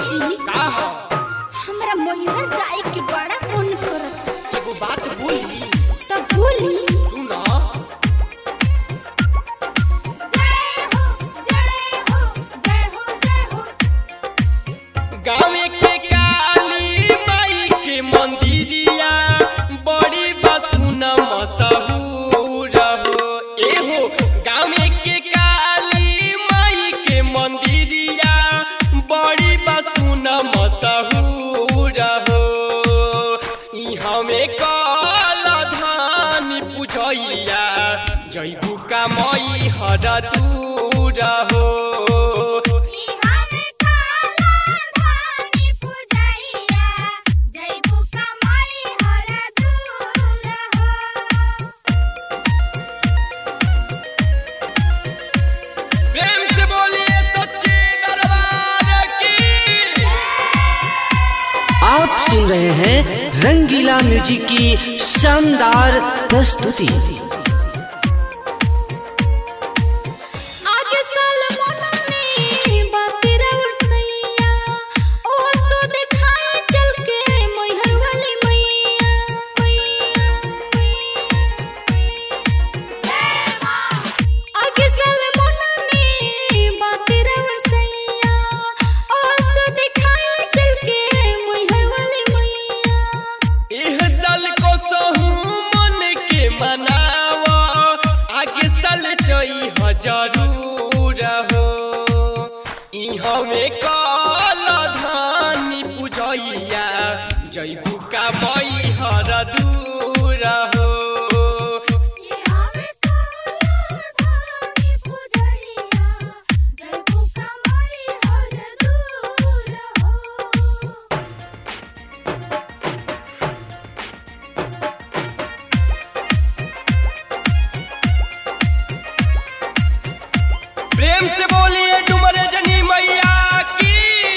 जी का हो हमरा मैहर जाए के बड़ा मन करत एगो बात बोली त बोली सुन जय हो जय हो जय हो जय हो गाँव के काली माई के मंदिरिया बड़ी बसुन मशहूर हो एहो गाँव के काली माई के मंदिरिया बड़ी बसुन मशहूर हो ई हमें काल धान पूजैया जैबू का मई हर दूर हो इहा में काला धानी पूजैया जय बुका माई हर दूर हो प्रेम से बोलिए सच्चे दरबार की आप सुन रहे हैं रंगीला म्यूजिक की शानदार प्रस्तुति आगे साल मनने बातें रउर सैया ओ सो दिखाए चल के मैहर वाली मैया मैया आगे साल मनने बातें रउर सैया ओ सो दिखाए चल के मैहर वाली मैया एह साल को सहू मन के मनावा आगे साल चई जरूर हो ई हमें काल धानी पूजैया जैबू का मई हर दूर हो इहा में काला धानी पूजैया जय बुका माई हर दूर हो प्रेम से बोलिए डुमरे जनी मैया की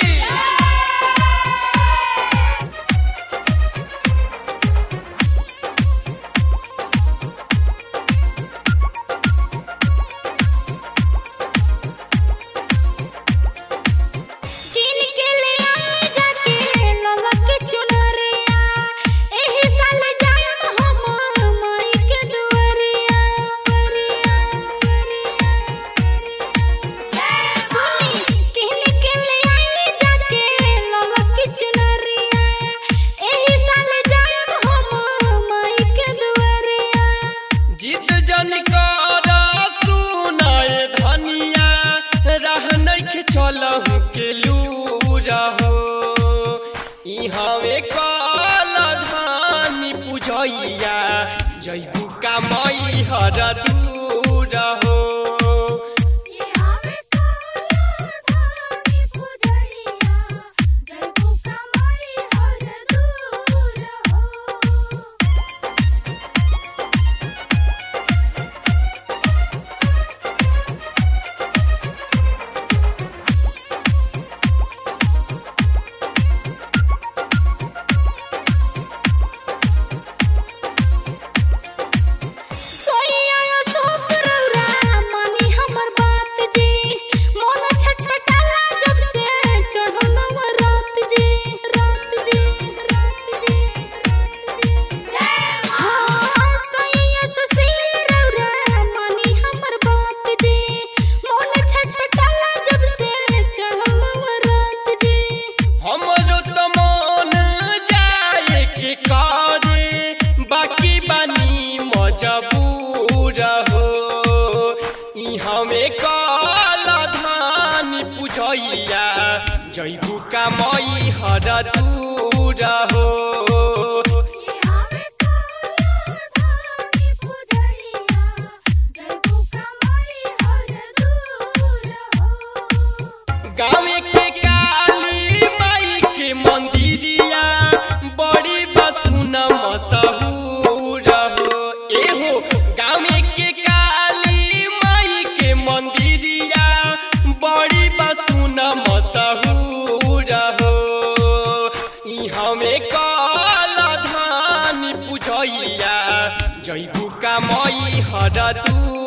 किन के ले आए जाके लाला के चुनरिया एही साल जायम हम माई के दुआरिया सुनी किन के ले आए जाके लाला के चुनरिया एही साल जायम हम माई के दुआरिया जीत जन कर सुनाए धनिया रह नइखे चलहु के लूर हो ई हमें काल धानी पूजैया जैबू का मई हर दूर हो इहा में काला धानी पूजैया जय बुका माई हर दूर हो सोइया सोप रौरा मानी हमर बात जी मन छटपटाला जब से चढ़ल रात जी रात जी रात जी रात जी हाँ सोइया सुशील रौरा मानी हमर बात जी मन छटपटाला जब से चढ़ल रात जी हमरो त मन जाए के करे बाकी बानी मजबूर हो ई हमें काल धान पूजैया जैबू का मई हर दूर हो इहा में काला धानी पूजैया जय बुका माई हर दूर हो गाँव के काली माई के मंदिरिया बड़ी बसुन मशहूर हो एहो गाँव के काली माई के मंदिरिया बड़ी बसुन मशहूर हो ई हमें काल धान पूजैया जैबू का मई हर दूर